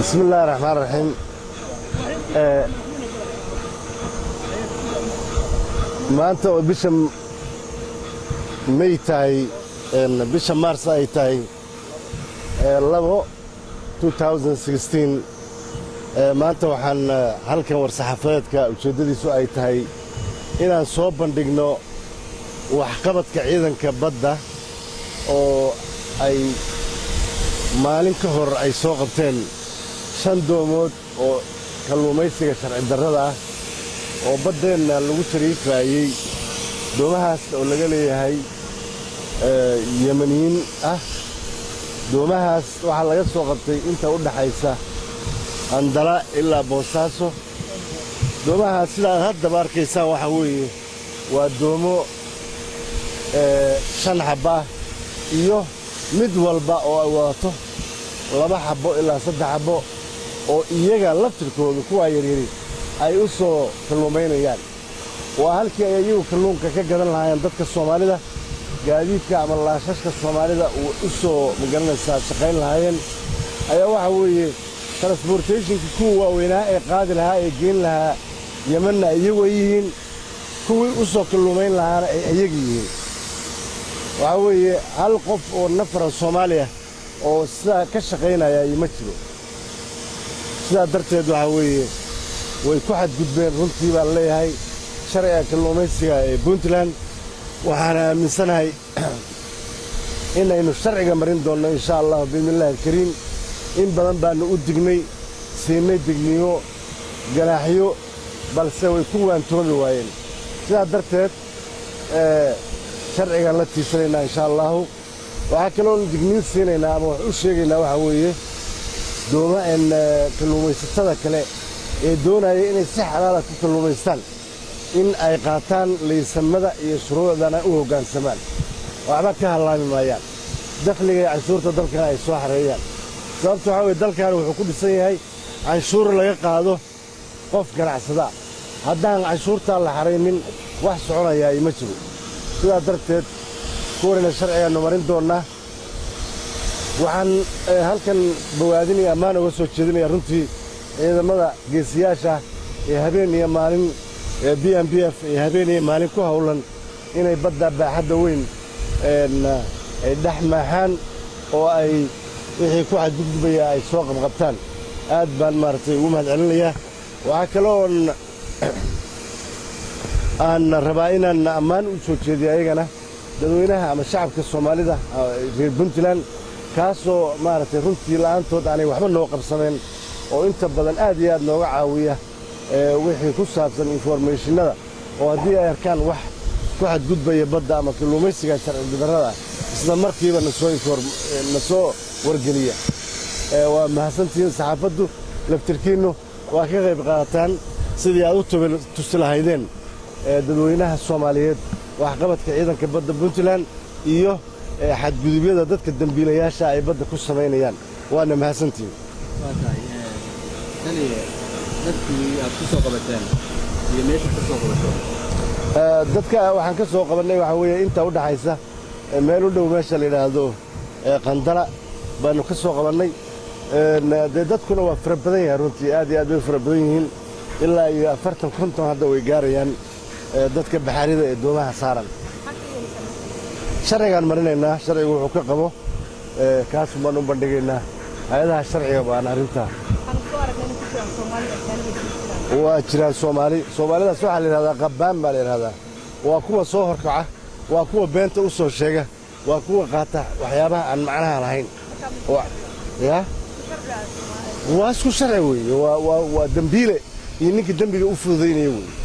bismi illaahi raxmaan raxiim maanta oo bisha may tahay bisha maars ay tahay labo maanta waxaan halkan war-saxaafadeedka ujeeddadiisu ay tahay inaan soo bandhigno waxqabadka ciidanka badda oo ay maalin ka hor ay soo qabteen shan doomood oo kalluumaysiga sharci darrada ah oo baddeenna lagu tariifaayey doomahaas oo laga leeyahay yemaniyiin ah doomahaas waxaa laga soo qabtay inta u dhaxaysa andala ilaa boosaaso doomahaas sidaad haddaba arkaysaan waxaa weeye waa doomo shan xabba ah iyo mid walba oo ay wadato laba xabbo ilaa saddex xabbo oo iyaga laftirkooda kuwaa yaryari ay u soo kalluumaynayaan waa halkii ay iyagu kalluunka ka gadan lahaayeen dadka soomaalida gaadiidka ama laashashka soomaalida uu u soo magaranaysaa shaqayn lahaayeen ayaa waxaa weeye transbortationka kuwa waaweynaa ee qaadi lahaa ee geyn lahaa yemanna iyagu ay yihiin kuwii u soo kalluumayn lahaana ay iyaga yihiin waxaa weeye hal qof oo nafara soomaaliya oo sidaa ka shaqaynaya ma jiro sidaa darteed waxaa weeye way ku xadgudbeen runtii baan leeyahay sharciga kalluumaysiga ee puntland waxaana aaminsanahay inaynu sharciga marin doonno insha allahu biidnillahi alkariim in badan baannu u dignay siinay digniino ganaaxyo balse way ku waantoomi waayeen sidaa darteed sharcigaan la tiisanaynaa insha allaahu waxaa kaloon digniin siinaynaa ama wax u sheegaynaa waxaa weeye dooma en kalluumaysatada kale ee doonaya inay si xalaala ku kalluumaystaan in ay qaataan laysamada iyo shuruucdana u hoggaansamaan waxba ka hallaami maayaan dakhliga iyo canshuurta dalkana ay soo xareeyaan sababta waxaa weye dalkan wuxuu ku dhisan yahay canshuur laga qaado qof ganacsadaa haddaan canshuurtaa la xaraynin wax soconayaa ima jiro sidaa darteed kuwanayna sharcigaannu marin doonnaa waxaan halkan bawaadinaya ammaan uga soo jeedinaya runtii ciidamada geesiyaasha ee habeen iyo maalin ee b m b f ee habeen iyo maalin ku hawlan inay badda baaxadda weyn ay dhex maaxaan oo ay wixii ku xadgudbaya ay soo qabqabtaan aad baan maaragtay ugu mahad celinayaa waxaa kaloon aan rabaa inaan ammaan u soo jeediyo ayagana dadweynaha ama shacabka soomaalida reer puntland kaasoo maaragtay runtii la'aantood aanay waxba noo qabsameen oo inta badan aad iyo aad nooga caawiya wixii ku saabsan informeeshinada oo haddii ay arkaan wax ku xadgudbaya badda ama kalluumaysiga sharci darrada isla markiiba na soo wargeliya waa mahadsantihiin saxaafaddu laftirkiinnu waa ka qayb qaadataan sidii aad u tusi lahaydeen dadweynaha soomaaliyeed waxqabadka ciidanka badda puntland iyo xadgudubyada dadka dembiilayaasha ay badda ku samaynayaan waana mahadsantihiin dadka waxaan ka soo qabannay waxaa weeye inta u dhaxaysa meel u dhow meesha la yidhaahdo qandala baannu ka soo qabannay dee dadkuna waa fara badan yahay runtii aad iyo aad bay fara badan yihiin ilaa iyo afartan konton hadda way gaarayaan dadka baxaarida ee doomaha saaran sharcigaan marinaynaa sharcigu wuxuu ka qabo kaasun baan u bandhigaynaa hay-adaha sharciga baan arrintaa waa jiraan soomaali soomaalidaas waxaa la yidhahdaa qabbaan baa la yidhahdaa waa kuwa soo horkaca waa kuwa beenta u soo sheega waa kuwa qaata waxyaabaha aan macnaha lahayn ya waa isku sharci weeye waa dembiile iyo ninka dembiga u fududaynaya weeye